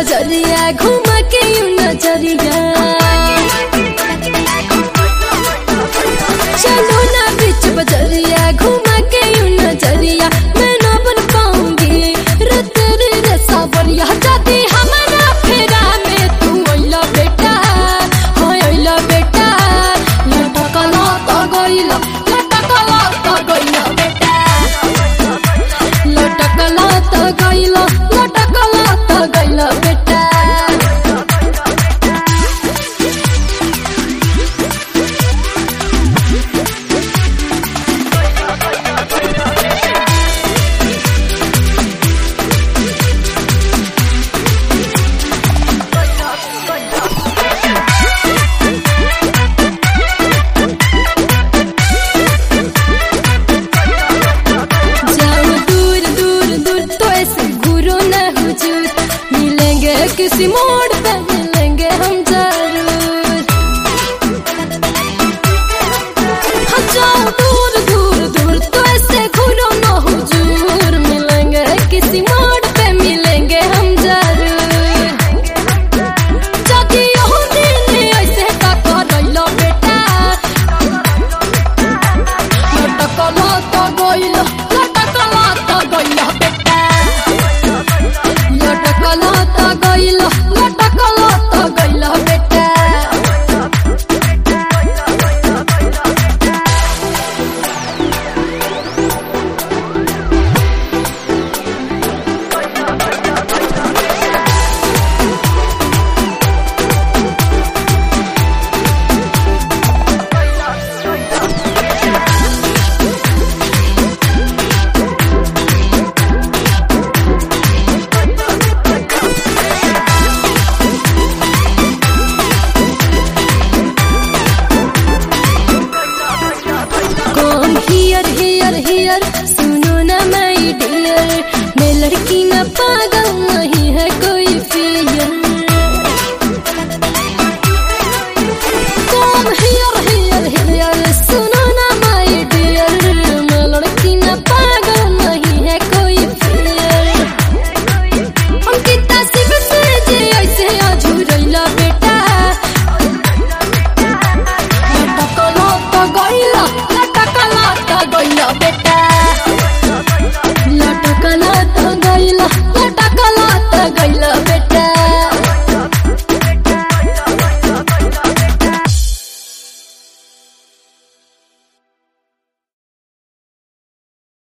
बजरिया घुमा के यू नजरिया चलो ना बीच बजरिया घुमा के यू नजरिया मैं ना बन पाऊंगी रे तेरे रे सावरिया जाती हमारा फेरा में तू अइला बेटा हाँ अइला बेटा लटकला तो गइला लटकला तो गइला बेटा लटकला त गइला लटकला त गइला बेटा जाओ दूर दूर दूर तो ऐसे घूरो न हुजूर मिलेंगे किसी मोड़ पे मिलेंगे हम जरूर हाँ जाओ दूर दूर दूर तो ऐसे घूरो न हुजूर मिलेंगे किसी मोड़ पे मिलेंगे हम जरूर जदि यहू दिन ऐसे का करैलो बेटा लटकला त गइला लटकला त गइला बेटा लटकला त गइला लटकला त गइला बेटा कम हियर हियर हियर सुनो ना माई डियर मैं लड़की ना पागल नहीं